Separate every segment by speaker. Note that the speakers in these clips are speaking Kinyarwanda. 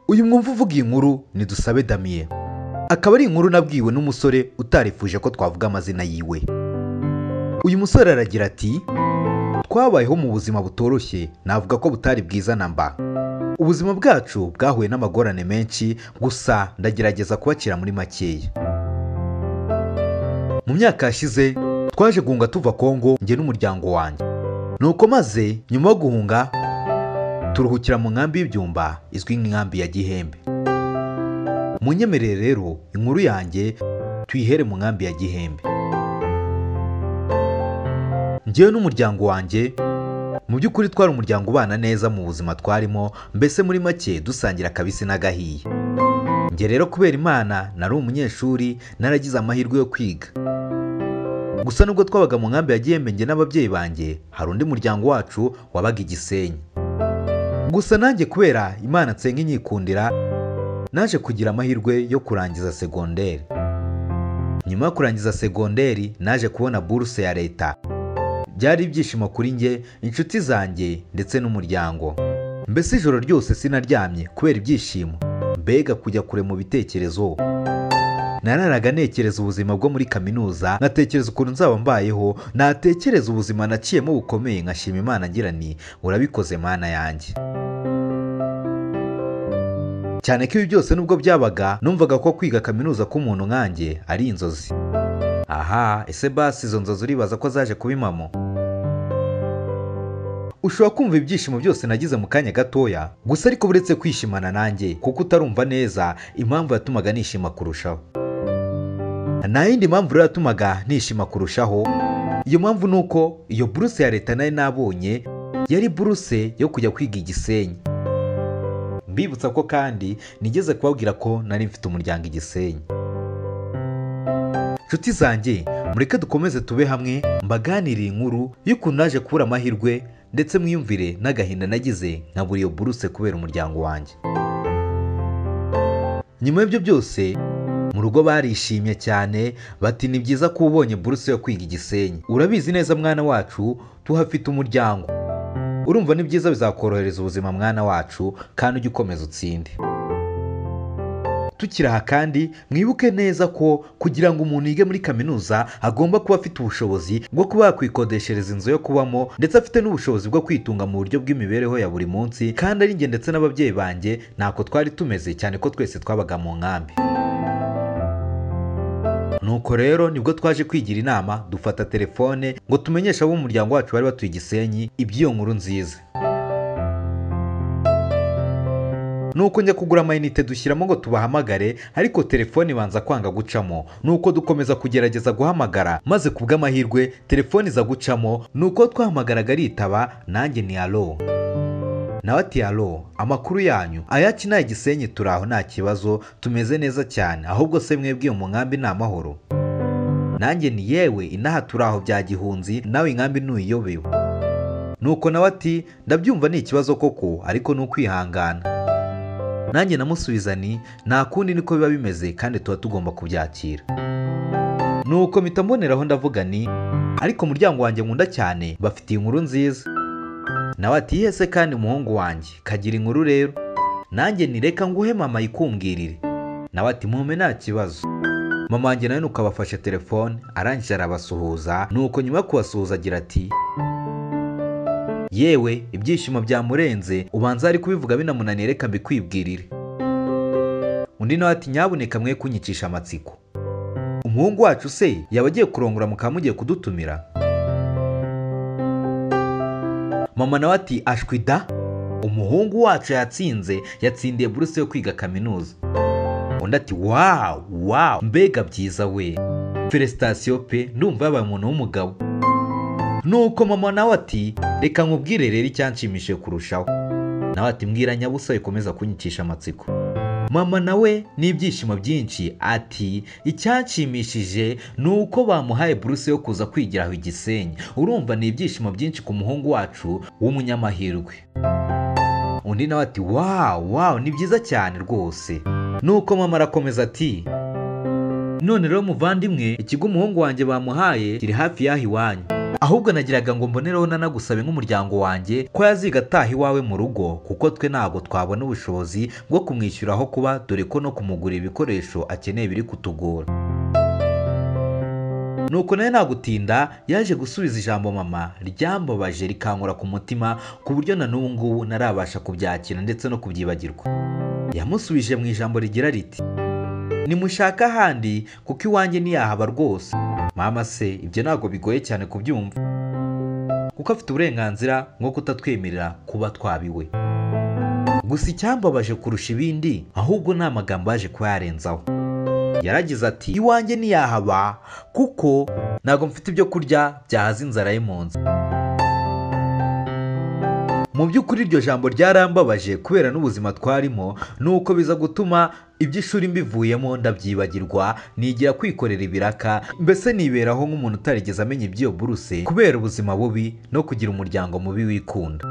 Speaker 1: uyu mwumva uvuga iyi nkuru ni dusabe damiye akaba ari inkuru nabwiwe n'umusore utarifuje ko twavuga amazina yiwe uyu musore aragira ati twabayeho mu buzima butoroshye navuga ko butari bwiza na mba ubuzima bwacu bwahuye n'amagorane menshi gusa ndagerageza kubakira muri makeya mu myaka yashize twaje guhunga tuva kongo njye n'umuryango wanjye nuko maze nyuma yo guhunga turuhukira mu nkambi y'ibyumba izwi nk'inkambi ya gihembe munyemerere rero inkuru yanjye tuyihere mu nkambi ya gihembe njyewe n'umuryango wanjye mu by'ukuri twari umuryango ubana neza mu buzima twarimo mbese muri make dusangira akabisi n'agahiye njye rero kubera imana nari umunyeshuri naragize amahirwe yo kwiga gusa nubwo twabaga mu nkambi ya gihembe njye n'ababyeyi banjye hari undi muryango wacu wabaga igisenyi gusa nanjye kubera imana nsenga inyikundira naje kugira amahirwe yo kurangiza segonderi nyuma yo kurangiza segonderi naje kubona buruse ya leta byari ibyishimo kuri njye inshuti zanjye ndetse n'umuryango mbese ijoro ryose sinaryamye kubera ibyishimo mbega kujya kure mu bitekerezo nararaga ntekereza ubuzima bwo muri kaminuza nkatekereza ukuntu nzaba mbayeho natekereza ubuzima naciyemo bukomeye nkashima imana ngira ni urabikoze mana yanjye cyane ko ibi byose nubwo byabaga numvaga ko kwiga kaminuza k'umuntu nkanjye ari inzozi aha ese basi izo nzozi uribaza ko zaje kuba impamo ushobora kumva ibyishimo byose nagize mu kanya gatoya gusa ariko buretse kwishimana nanjye kuko utarumva neza impamvu yatumaga nishima kurushaho nta yindi mpamvu rero yatumaga nishima kurushaho iyo mpamvu ni uko iyo buruse ya leta nari nabonye yari buruse yo kujya kwiga igisenyi mbibutsa ko kandi nigeze kubabwira ko nari mfite umuryango igisenyi nshuti zanjye mureke dukomeze tube hamwe mbaganiriye inkuru y'ukuntu naje kubura amahirwe ndetse mwiyumvire n'agahinda nagize nkabura iyo buruse kubera umuryango wanjye nyuma y'ibyo byose mu rugo barishimye cyane bati ni byiza ko ubonye buruse yo kwiga igisenyi urabizi neza mwana wacu tuhafite umuryango urumva ni byiza bizakorohereza ubuzima mwana wacu kandi ujye ukomeza utsinde tukiri aha kandi mwibuke neza ko kugira ngo umuntu yige muri kaminuza agomba kuba afite ubushobozi bwo kuba yakwikodeshereza inzu yo kubamo ndetse afite n'ubushobozi bwo kwitunga mu buryo bw'imibereho ya buri munsi kandi ari njye ndetse n'ababyeyi banjye ntako twari tumeze cyane ko twese twabaga mu nkambi nuko rero nibwo twaje kwigira inama dufata telefone ngo tumenyeshe abo umuryango wacu bari batuye igisenyi iby'iyo nkuru nziza nuko njya kugura amayinite dushyiramo ngo tubahamagare ariko telefone ibanza kwanga gucamo nuko dukomeza kugerageza guhamagara maze ku bw'amahirwe telefone iza gucamo nuko twahamagaraga aritaba nanjye ni alo nawe ati alo amakuru yanyu ayacu nta gisenyi turi aho nta kibazo tumeze neza cyane ahubwo se mwebwe mu nkambi ni amahoro nanjye ni yewe inaha turi aho bya gihunzi nawe inkambi ntuyiyobewe nuko nawe ati ndabyumva ni ikibazo koko ariko ni ukwihangana nanjye namusubiza ni nta kundi niko biba bimeze kandi tuba tugomba kubyakira nuko mpita mboneraho ndavuga ni ariko umuryango wanjye nkunda cyane bafitiye inkuru nziza nawe ati yese kandi umuhungu wanjye kagira inkuru rero nanjye nireka nguhe mama yikumbwirire nawe ati mume nta kibazo mama wanjye nawe nuko abafashe telefone arangije arabasuhuza nuko nyuma yo kubasuhuza agira ati yewe ibyishimo byamurenze ubanza ari kubivuga binamunaniye reka mbikwibwirire undi nawe ati nyabuneka mwe kunyicisha amatsiko umuhungu wacu se yaba agiye kurongora mukaba mugiye kudutumira mama nawe ati ashwida umuhungu wacu yatsinze yatsindiye buruse yo kwiga kaminuza undi ati wawu wawu mbega byiza we feresitasiyo pe ndumva yabaye umuntu w'umugabo nuko mama nawe ati reka nkubwire rero icyanshimishije kurushaho nawe ati mbwira nyabusa ikomeza kunyicisha amatsiko mama nawe n'ibyishimo byinshi ati icyanshimishije ni uko bamuhaye buruse yo kuza kwigira aho igisenyi urumva ni ibyishimo byinshi ku muhungu wacu w'umunyamahirwe undi nawe ati wawu wawu ni byiza cyane rwose nuko mama arakomeza ati none rero muvandimwe ikigo umuhungu wanjye bamuhaye kiri hafi y'aho iwanyu ahubwo nagiraga ngo mbonereho nanagusabe nk'umuryango wanjye ko yaziga ataha iwawe mu rugo kuko twe ntabwo twabona ubushobozi bwo kumwishyura aho kuba dore ko no kumugurira ibikoresho akeneye biri kutugora nuko nawe ntagutinda yaje gusubiza ijambo mama ryambabaje rikankura ku mutima ku buryo na n'ubu ngubu ntarabasha kubyakira ndetse no kubyibagirwa yamusubije mu ijambo rigira riti nimushaka ahandi kuko iwanjye ntiyahaba rwose mama se ibyo ntabwo bigoye cyane kubyumva kuko afite uburenganzira bwo kutatwemerera kuba twabiwe gusa icyambabaje kurusha ibindi ahubwo ni amagambo yaje kuba yarenzaho yaragize ati iwanjye ntiyahaba kuko ntabwo mfite ibyo kurya byahaza inzara ye mu nzu mu by'ukuri iryo jambo ryarambabaje kubera n'ubuzima twarimo nuko biza gutuma iby'ishuri mbivuyemo ndabyibagirwa nigira kwikorera ibiraka mbese niberaho nk'umuntu utarigeze amenya iby'iyo buruse kubera ubuzima bubi no kugira umuryango mubi wikunda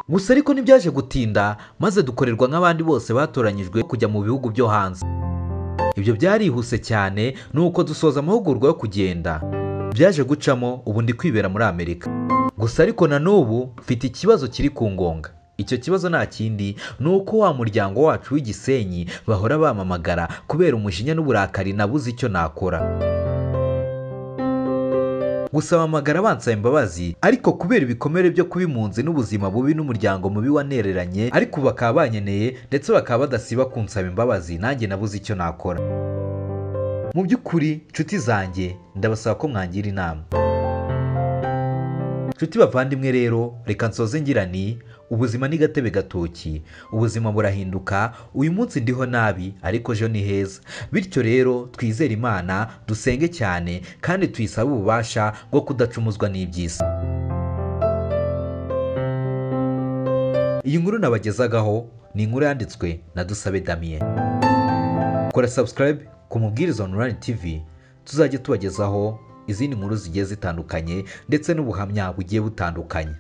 Speaker 1: gusa ariko ntibyaje gutinda maze dukorerwa nk'abandi bose batoranyijwe kujya mu bihugu byo hanze ibyo byarihuse cyane ni uko dusoza amahugurwa yo kugenda byaje gucamo ubu ndi kwibera muri amerika gusa ariko na n'ubu mfite ikibazo kiri ku ngonga icyo kibazo nta kindi ni uko wa muryango wacu w'igisenyi bahora bamamagara kubera umujinya n'uburakari nabuze icyo nakora gusaba amagara bansaba imbabazi ariko kubera ibikomere byo kuba impunzi n'ubuzima bubi n'umuryango mubi wanereranye ariko bakaba banyeneye ndetse bakaba badasiba kunsaba imbabazi nanjye nabuze icyo nakora mu by'ukuri nshuti zanjye ndabasaba ko mwangira inama nshuti bavandimwe rero reka nsoze ngira ni ubuzima ni gatebe gatoki ubuzima burahinduka uyu munsi ndiho nabi ariko ejo ni heza bityo rero twizere imana dusenge cyane kandi tuyisabe ububasha bwo kudacumuzwa n'iby'isi iyi nkuru nabagezagaho ni inkuru yanditswe na dusabe damien kora subscribe ku mubwiriza online tv tuzajya tubagezaho izindi nkuru zigiye zitandukanye ndetse n'ubuhamya bugiye butandukanye